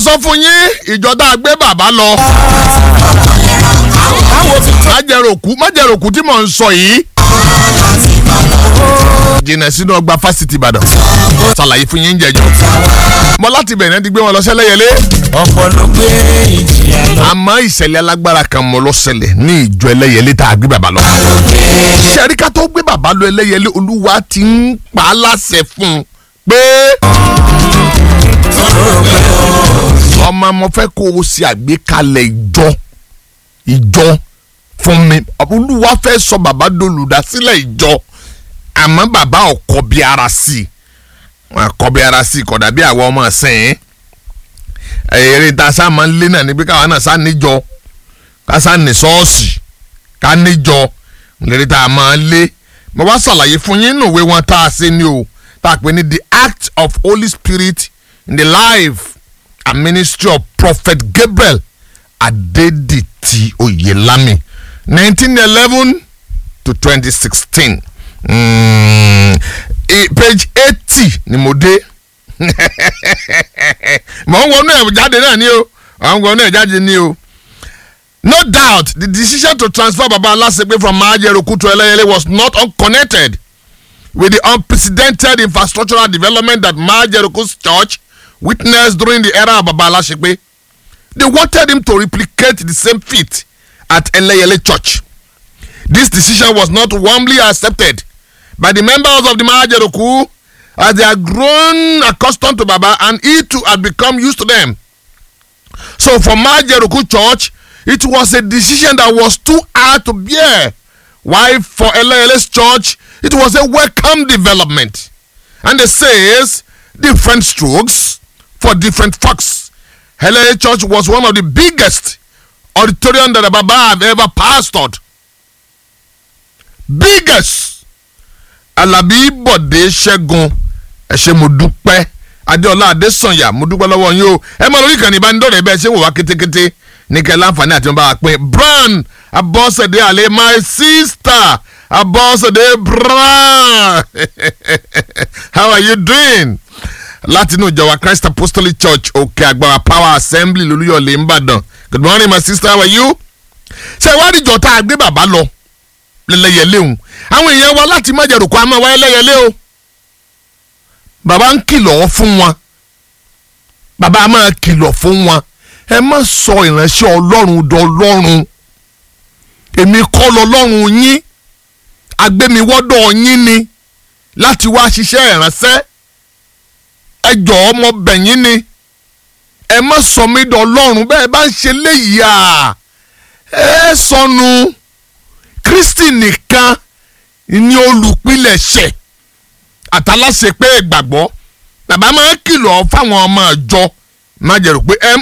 sọ fún yín ìjọ tá a gbé bàbá lọ. májẹ̀rọ̀kú májẹ̀rọ̀kú tí mò ń sọ yìí. jìnnà sínú ọgbà fásitì ìbàdàn. ṣàlàyé fún yín jẹjọ. mo láti bẹ̀rẹ̀ ti gbé wọn lọ sẹ́lẹ̀yẹlé. ọ̀pọ̀ ló gbé ìjìyà lọ. àmọ́ ìṣẹ̀lẹ̀ alágbára kan mọ́ ló ṣẹlẹ̀ ní ìjọ ẹlẹ́yẹlé tá a gbé bàbá lọ. ṣẹ̀ríkà tó gbé bàbá lọ ẹlẹ́yẹlé olúwa ti ń pa á láṣẹ fún un pé ọmọ mo fẹ́ kó o ṣe àgbékalẹ̀ ìjọ ìjọ fún mi olúwa fẹ́ sọ bàbá dolùdásílẹ̀ ìjọ àmọ́ bàbá ọkọ bí ara sí i wọn kọ bí ara sí i kódà bí àwọn ọmọ sẹ́yìn eré ta sá máa ń lé náà níbi káwọn náà sá níjọ ká sá ní ṣọ́ọ̀ṣì ká níjọ lérí tá a máa ń lé mo wá ṣàlàyé fún yín nù ìwé wọn tá a ṣe ni o tá a pè ní the act of Holy Spirit in the life and ministry of Prophet Gabriel Adediti Oyelami nineteen eleven to twenty sixteen mm, page eighty ni mo dé mọ̀ ń wọnú ẹ̀ jáde náà ni o mọ̀ ń wọnú ẹ̀ jáde ni o. No doubt the decision to transfer Baba Alasepe from Majeroku to Eleyele was not unconnected with the unprecedented infrastructural development that Majeroku's church witnessed during the era of Baba Alasepe. They wanted him to replicate the same feat at Eleyele Church. This decision was not warmly accepted by the members of the Majeroku as they had grown accustomed to Baba and he too had become used to them. So for Majeroku Church, it was a decision that was too hard to bear. While for LLS Church, it was a welcome development. And it says different strokes for different folks. LLS Church was one of the biggest auditorium that Baba have ever pastored. Biggest. Alabi Bọ̀dé Ṣẹ́gun ẹ ṣé mo dúpẹ́ Adéọlá Adésànyà mo dúpẹ́ lọ́wọ́ yín o ẹ máa lórí ìkànnì ìbánidọ́rẹ̀ẹ́ bẹ́ẹ̀ ṣé wò wá kétékété ní kẹ́ láǹfààní àti wọn bá wa pín brown abọ́sẹ̀dé àlẹ́ my sister abọ́sẹ̀dé brown how are you doing láti inú ìjọba christ apostolic church òkè àgbàrá power assembly lolúyọ̀lé ńbàdàn good morning my sister how are you. ṣé ìwádìí ìjọ tá a gbé bàbá lọ lẹ́lẹ́yẹlé òun àwọn èèyàn wa láti má jẹ̀rù kó a máa wáyé lẹ́yẹlé o bàbá ń kìlọ̀ fún wọn bàbá máa kìlọ̀ fún wọn ẹ má sọ ìránṣẹ́ ọlọ́run dọlọ́run èmi kọ́ lọ́lọ́run yín agbémiwọ́dọ̀ yín ni láti wá ṣiṣẹ́ ìránṣẹ́ ẹ jọ̀ọ́ ọmọ bẹ̀yìn ni ẹ má sọ mí dọlọ́run bẹ́ẹ̀ bá ń ṣe léyìí à ẹ sọnù kristi nìkan ni olùpilẹ̀ṣẹ̀ àtàláṣe pé ìgbàgbọ́ bàbá máa ń kìlọ̀ fáwọn ọmọ ìjọ má jẹ́ rò pé ẹ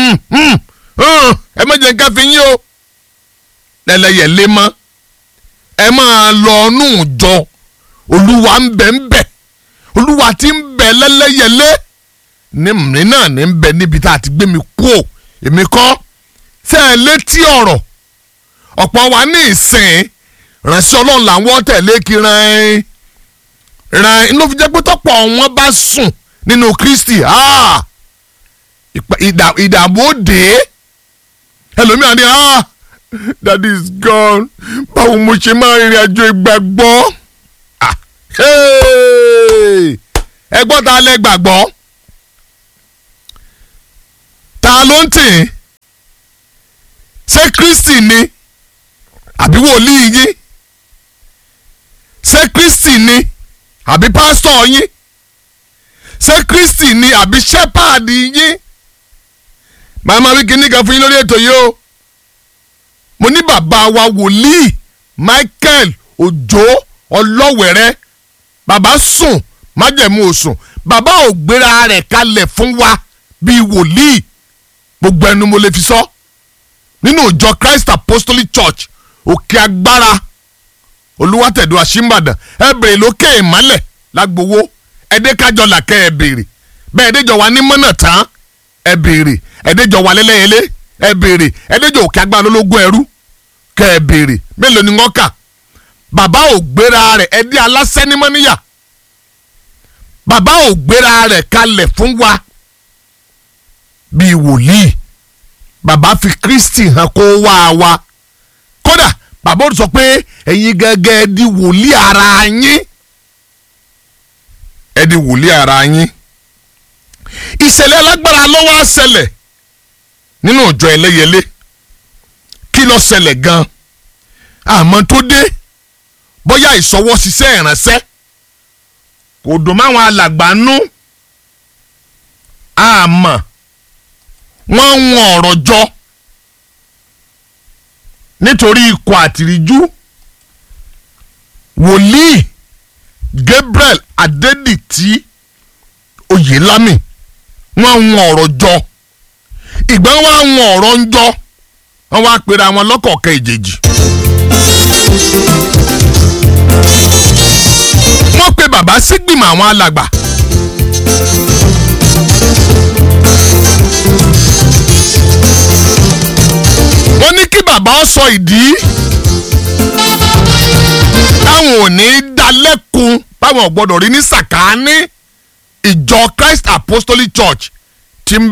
ẹ má jẹ́ nǹkan fi yín o lẹ́lẹ́yẹ̀ lé mọ́ ẹ máa lọ nù jọ olúwa ń bẹ ń bẹ olúwa ti ń bẹ lẹ́lẹ́yẹlé ní mi náà ní ń bẹ níbi tá a ti gbé mi kú o èmi kọ́ ṣe é létí ọ̀rọ̀ ọ̀pọ̀ wa ní ìsìn ránṣẹ́ ọlọ́run làwọn tẹ̀lé kí ràn ràn inú fi jẹ́ pé tọ́pọ̀ wọn bá sùn nínú kristi ah ìdààmú òde ẹlòmíràn ni ah that is gone báwo mo ṣe máa rìnrìn àjò ìgbàgbọ́ ah ẹgbọ́n ta lẹ gbàgbọ́ ta ló ń tì ṣé kristi ni àbí wòlíì yín ṣé kristi ni àbí pásítọ̀ yín ṣé kristi ni àbí ṣẹ́pàdì yín màmá wí kíní kan fún yín lórí ètò yìí o mo ní bàbá wa wòlíì Michael Òjó ọlọ́wẹ̀rẹ́ bàbá sùn májẹ̀mú òsùn bàbá ò gbéra rẹ̀ kalẹ̀ fún wa bíi wòlíì gbogbo ẹnu mo lè fi sọ nínú ìjọ Christ Apostolic Church òkè agbára olùwàtẹ̀dọ̀ àṣìmbàdàn ẹ bèrè lókè ìmọ́lẹ̀ lágbowó ẹ̀ẹ́dẹ́kájọ làkẹ́ ẹ bèrè bẹ́ẹ̀ ẹ̀ẹ́dẹ́jọ wa ní mọ́nà tán ẹ bèrè ẹ̀ẹ́dẹ́jọ wa lẹ́lẹ́yẹlé ẹ bèrè ẹ̀ẹ́dẹ́jọ òkè agbára lólógún ẹrú kẹ́ ẹ bèrè mélòó ni wọ́n kà bàbá ò gbéra rẹ̀ ẹ̀dí aláṣẹ́ ní mọ́níyà bàbá ò gbéra rẹ̀ kalẹ̀ fún wa bíi wòlíì bàbá fi Kristi hàn kó wá wa kódà bàbá ó sọ pé ẹ̀yin gẹ́gẹ́ di wòlíì ara yín ẹ di wòlíì ara yín ìṣẹ̀lẹ̀ alágbára ló wá ṣẹlẹ̀ nínú ìjọ ẹlẹ́yẹlé kí ló ṣẹlẹ̀ gan àmọ́ tó dé bóyá ìṣọwọ́ ṣiṣẹ́ ìránṣẹ́ kò dùn máwọn alàgbà nú àmọ́ wọ́n ń wọn ọ̀rọ̀ jọ nítorí ikọ̀ àtìríjú wòlíì Gabriel Adédìtì Oyèlámì wọ́n ń wọn ọ̀rọ̀ jọ ìgbà wọn ń wọn ọ̀rọ̀ ń jọ wọ́n wá pera wọn lọ́kọ̀ọ̀kan ìjèjì. wọ́n pe bàbá sígbìmọ̀ àwọn alàgbà. wọ́n ní kí bàbá ó sọ ìdí táwọn ò ní dá lẹ́kun báwọn ò gbọ́dọ̀ rí ní sàkáání ìjọ Christ Apostolic Church